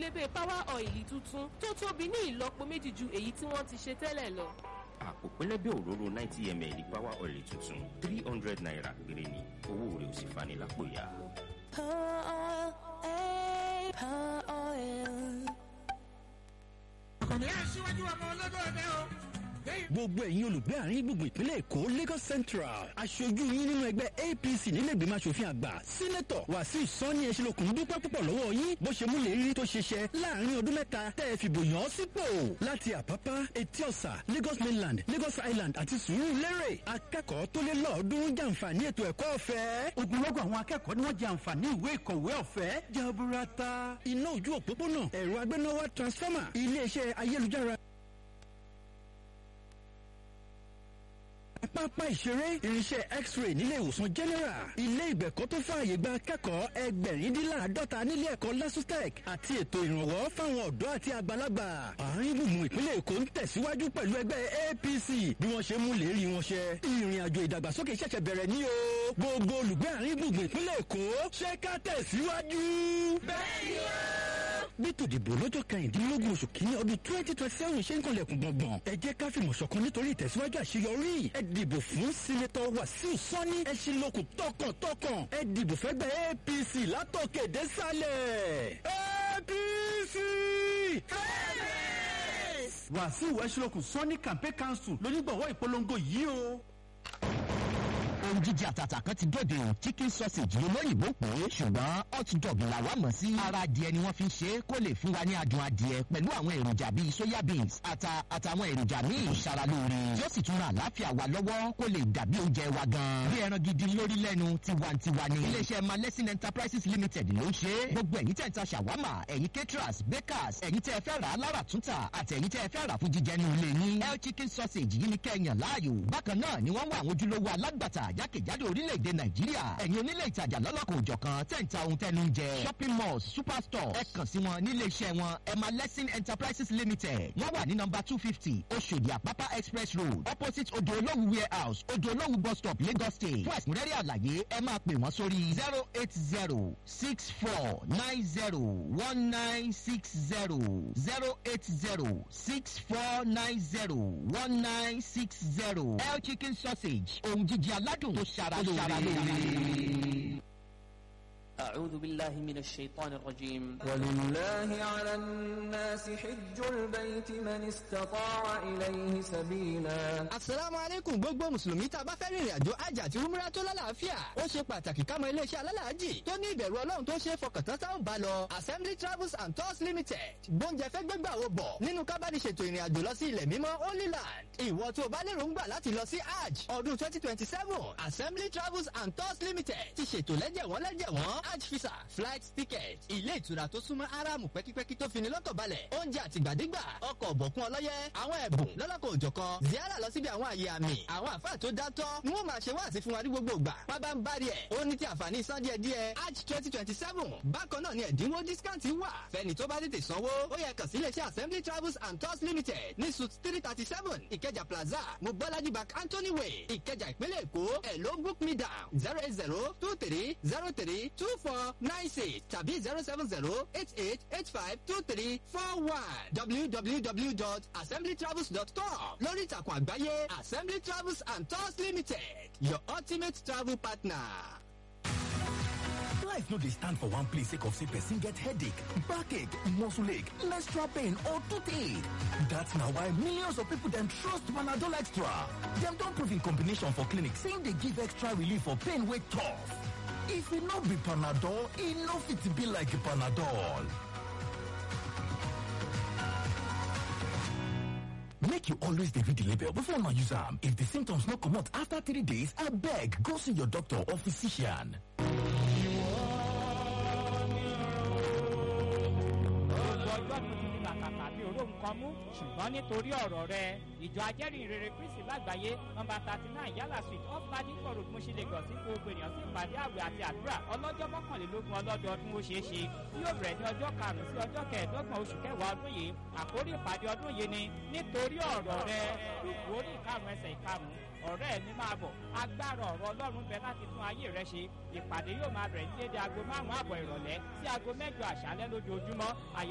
pélébé power oil tuntun tó tóbi ní ìlọ́po méjì ju èyí tí wọ́n ti ṣe tẹ́lẹ̀ lọ. àpò pẹlẹbẹ òróró ninety ml power oil tuntun three hundred naira péré ni owó rẹ̀ ò sì fani lápò ya. àkànní aṣíwájú ọmọ olódò ọdẹ o. gbogbo ẹ̀yin olùgbé àárín gbùngbùn ìpínlẹ̀ èkó lagos central aṣojú yín nínú ẹgbẹ́ apc nílẹ̀gbìmọ̀ asòfin àgbà sínétọ̀ wàsíù sanni ẹ̀ṣinlókun dúpẹ́ púpọ̀ lọ́wọ́ yín bó ṣe múlẹ̀ rí tó ṣiṣẹ́ láàrin ọdún mẹ́ta tẹ́ ẹ fìbò yàn án sípò láti àpápá etí ọ̀sà lagos mainland lagos island àti sùúrù lérè akẹ́kọ̀ọ́ tó lé lọ́ọ̀ọ́dúnrún jàǹfààní ètò ẹ̀kọ́ ọ̀fẹ́ ogunlọ́gọ̀ àwọn akẹ́kọ̀ọ́ ni wọ́n jàǹfààní ìwé ìkọ̀wé ọ̀fẹ́ jaburata iná ojú òpópónà ẹ̀rọ agbénáwá transformer iléeṣẹ́ ayélujára pápá ìṣeré irinṣẹ́ x-ray nílé ìwòsàn general ilé ìgbẹ̀kọ́ tó fààyè gba akẹ́kọ̀ọ́ ẹgbẹ̀rindínláàdọ́ta nílé ẹ̀kọ́ lasutec àti ètò ìrànwọ́ fáwọn ọ̀dọ́ àti àgbàlagbà àárín gbùngbùn ìpínlẹ̀ èkó ń tẹ̀síwájú pẹ̀lú ẹgbẹ́ apc bí wọ́n ṣe mú lérí wọn ṣẹ ìrìn àjò ìdàgbàsókè ṣẹ̀ṣẹ̀ bẹ̀rẹ̀ ní o gbogbo olùgbé àárín gbùngbùn ìpínlẹ̀ èkó ṣé ká tẹ̀síwájú. bẹ́ẹ̀ni o bí tòdìbò lọ́jọ́ kẹrìndínlógún oṣù kínní ọdún twenty twenty seven ṣe ń kanlẹ̀kùn gbọ̀ngbọ̀n ẹ jẹ́ ká fìmọ̀ ṣọ̀kan nítorí ìtẹ̀síwájú àṣeyọrí ẹ dìbò fún sínétọ̀ wàsíù sọ́ni ẹ ṣe lókun tọkàntọkàn ẹ dìbò fẹ́gbẹ́ apc látọ̀kẹ́ désàlẹ̀ apc. wàsíù ẹṣinlókun sọ́ni campaign council lónígbọ̀wọ́ ìpolongo yìí o ohun jíjẹ àtàtà kan ti dòde o chicken sausage ló lóyìnbó pé ṣùgbọ́n hot dog là wá mọ̀ sí. ara adìẹ ni wọ́n fi ń ṣe é kó lè fún wa ní adùn adìẹ pẹ̀lú àwọn èròjà bíi soya beans ata àtàwọn èròjà míì ṣaralóore yóò sì tún ra àlàáfíà wa lọ́wọ́ kó lè dàbí oúnjẹ wa gan. bí ẹran gidi lórí lẹ́nu tiwantiwa ni. iléeṣẹ́ malẹ́sìn enterprises limited ló ń ṣe é. gbogbo ẹ̀yin tẹ̀ ń ta ṣàwámà ẹ̀yin caterers bakers ẹ̀yin tẹ́ ẹ fẹ́ rà á lára túntà àti ẹ̀yin tẹ́ ẹ fẹ́ rà fún jíjẹ ní ilé yín. el chicken sausage yìí ni kẹ́yàn láàyò. bákan náà ni wọ́n wá àwọn ojúlówó alágbàtà jákèjádò orílẹ̀-èdè nàìjíríà ẹ̀yin onílé ìtajà lọ́lọ́kọ̀ òjọ̀kan tẹ̀ ń ta ohun tẹ́nu ń jẹ shopping malls superstore ẹ kàn sí wọn nílé iṣẹ́ wọn emma lessing enterprises limited wọ́n wà ní nọmba two fifty oṣòdì àpápá express road opposite odò olówù warehouse odò olówù bus stop lagos state fún ẹ̀kúnrẹ́rẹ́ àlàyé ẹ máa pè wọ́n sórí zero eight zero six four nine zero one nine six zero zero eight zero six four nine zero one nine six zero el chicken sausage ohun jíjẹ aládùn tó ṣara lóore. أعوذ بالله من الشيطان الرجيم ولله على الناس حج البيت من استطاع إليه سبيلا asalaamu aleykum gbogbo mùsùlùmí tá a bá fẹ́ rìnrìn àjò hajj àti umrah tó lálàáfíà ó ṣe pàtàkì ká mọ iléeṣẹ́ alálàájì tó ní ìbẹ̀rù ọlọ́run tó ṣe é fọkàntán tá ò bá lọ assembly travels and tours limited gbóúnjẹ fẹ́ gbégbà wo bọ̀ nínú kábàdì ṣètò ìrìn àjò lọ sí ilẹ̀ mímọ́ holy land ìwọ tó o bá lérò ń gbà láti lọ sí hajj ọdún twenty twenty seven assembly travels and tours limited ti ṣètò lẹ́jẹ̀wọ́n lẹ́jẹ̀wọ́n hajj visa flight ticket ilé ìtura tó súnmọ́ aráàmù pẹ́kípẹ́kí tó fini lọ́kàn balẹ̀ oúnjẹ àtìgbàdégbà ọkọ̀ ọ̀bọ̀kún ọlọ́yẹ àwọn ẹ̀bùn lọ́lọ́kọ̀ òjọ̀kan ziara lọ síbi àwọn àyè àmì àwọn àfáà tó dátọ́ ni wọ́n máa ṣe wá àti fún wa ní gbogbo ìgbà pábá ń bá rí ẹ̀ ó ní ti àǹfààní san díẹ̀ díẹ̀ hajj twenty twenty seven bákan náà ni ẹ̀dínwó discount wà fẹ́ni tó bá tètè sanwó ó yẹ kàn sí iléeṣẹ́ assembly travels and tours limited ní suit three thirty seven ìkẹjà plaza mobolaji bank anthony way ìkẹjà ìpínlẹ̀ èkó ẹ̀ ló book me down zero eight zero two three zero three two four nine six tàbí zero seven zero eight eight eight five two three four one www.assemblytravels.com lórí ìtàkùn àgbáyé assembly travels and tours limited your ultimate travel partner. Life no dey stand for one place sake of say person get headache, backache, muscle ache, menstrual pain or toothache. That's na why millions of people dem trust Panadol Extra. Dem don prove in combination for clinic say im dey give extra relief for pain wey tough. If e no be Panadol, e no fit be like Panadol. Make you always dey read the label before una use am. If the symptoms no comot after three days, abeg go see your doctor or physician. ọjọ́ tó ti di kàkàkà bí oró nǹkan mú ṣùgbọ́n nítorí ọ̀rọ̀ rẹ ìjọ ajẹ́rìí rere kristi lágbàáyé nọmba thirty nine yálà street off ladipo road mo ṣe lè gàn sí gbogbo ènìyàn sí ìpàdé àwẹ̀ àti àdúrà ọlọ́jọ́ mọ́kànlélógún ọlọ́dọọdún ó ṣeé ṣe tí yóò bẹ̀rẹ̀ ní ọjọ́ karùn-ún sí ọjọ́ kẹẹ̀ẹ́dọ́gbọ̀n oṣù kẹwàá ọdún yìí àkórí ìpàdé ọdún yìí ni nítorí ọ̀rọ̀ rẹ lùkù orí ìkarùn ẹsẹ̀ ìkarùn ọ̀rẹ́ mi máa bọ̀ agbára ọ̀rọ̀ ọlọ́run bẹ láti tún ayé rẹ ṣe ìpàdé yóò máa bẹ̀rẹ̀ ní dédé aago márùn-ún àbọ̀ ìrọ̀lẹ́ sí aago mẹ́jọ àṣálẹ́ lójoojúmọ́ àyà